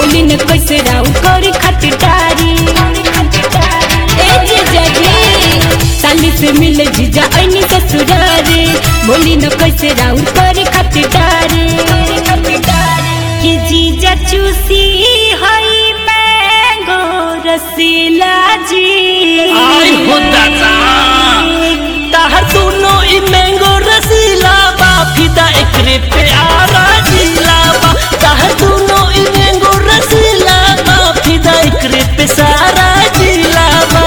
बोली न कैसे राउ करी खतिटारी ए जीजा जी साली से मिले जीजा ऐनी ससुरारी बोली न कैसे राउ करी खतिटारी कि जीजा चूसी हई मैंगो रसीला जी आई हो दादा ताहर दोनों ई मैंगो रसीला बा फिदा एकरे पे आरा जिला बा ताहर दोनों ई मैंगो रसीला बा फिदा एकरे पे सारा जिला बा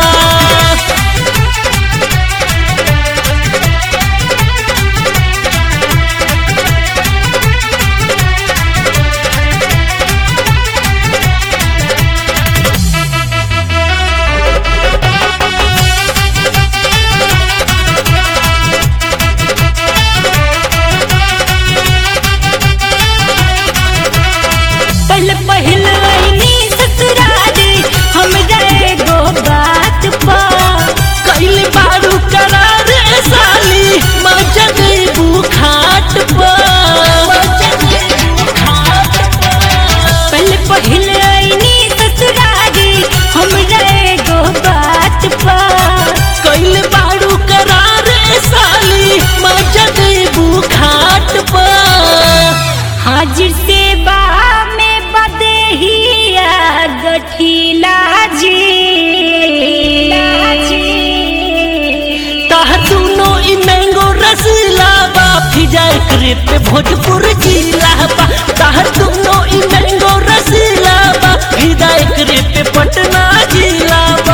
पहले पहिल आईनी ससुरारी हम जाए गो बात पा कैले बारू करार ए साली मजा देबू खाट पर पहले पहिल आईनी ससुरारी हम जाए गो बात पा कैले बारू करार ए साली मजा देबू खाट पर हाजिर सेवा में बदेहिया गठिला जी ताह दोनों ई मैंगो रसीला बा फिजा एकरे पे भोजपुर जिला बा ताह दोनों ई मैंगो रसीला बा फिजा एकरे पे पटना जिला बा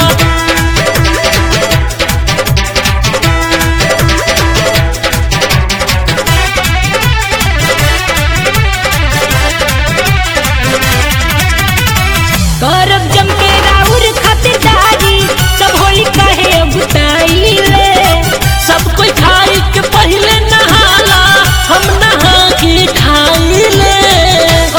करब जम के राउर खतिदारी सब होली कहे बुताइले सब कोई खाई के पहले नहाला हम नहा के खाई ले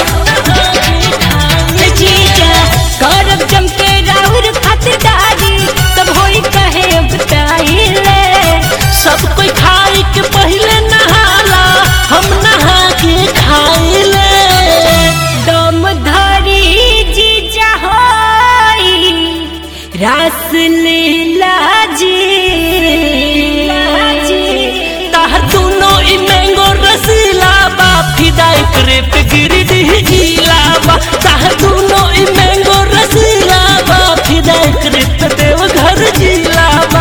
जीजा करब जम के राउर खतिदारी सब होली कहे बुताइले सब कोई खाई के पहले नहाला हम नहा के खाई ले दम धरी जीजा होई रास लीला जी ताहर दोनों ई मैंगो रसीला बा फिदा एकरे पे गिरडी जिला बा ताहर दोनों ई मैंगो रसीला बा फिदा एकरे पे देवघर जिला बा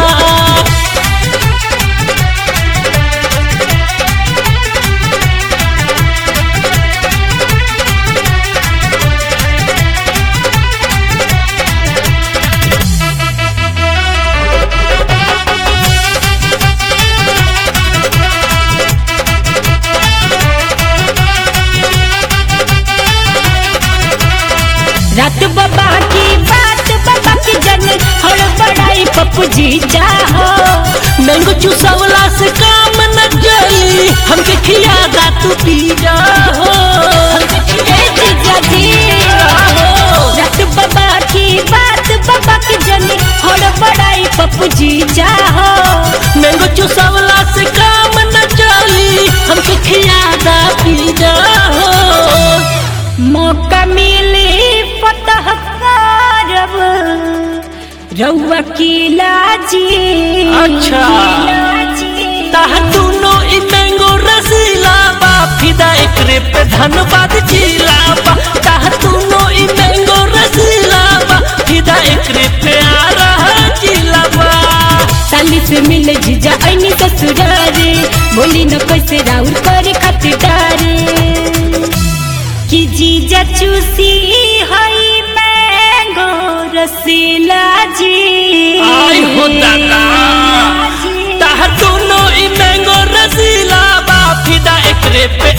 रात बाबा की बात बाबा की जन हड़ बड़ाई पप्पू जी चाहो मैंगो चूसवला से काम न चली हमके खियादा तू पी जा हो ए जीजा जी रात बाबा की बात बाबा की जन हड़ बड़ाई पप्पू जी चाहो मैंगो चूसवला से काम न चली हमके खियादा पी जा हो मौका मिली फतह करब रउआ किला जी अच्छा। किला जी। ताह दोनों ई मैंगो रसीला बा फिदा एकरे पे धनबाद जिला बा ताह दोनों ई मैंगो रसीला बा फिदा एकरे पे आ रहा जिला बा साली से मिले जीजा ऐनी ससुरारी बोली न कैसे राउर करे खतिदारी कि जीजा चूसी हई मैंगो रसीला जी आई हो दादा ताह दोनों ई मैंगो रसीला बा फिदा एकरे पे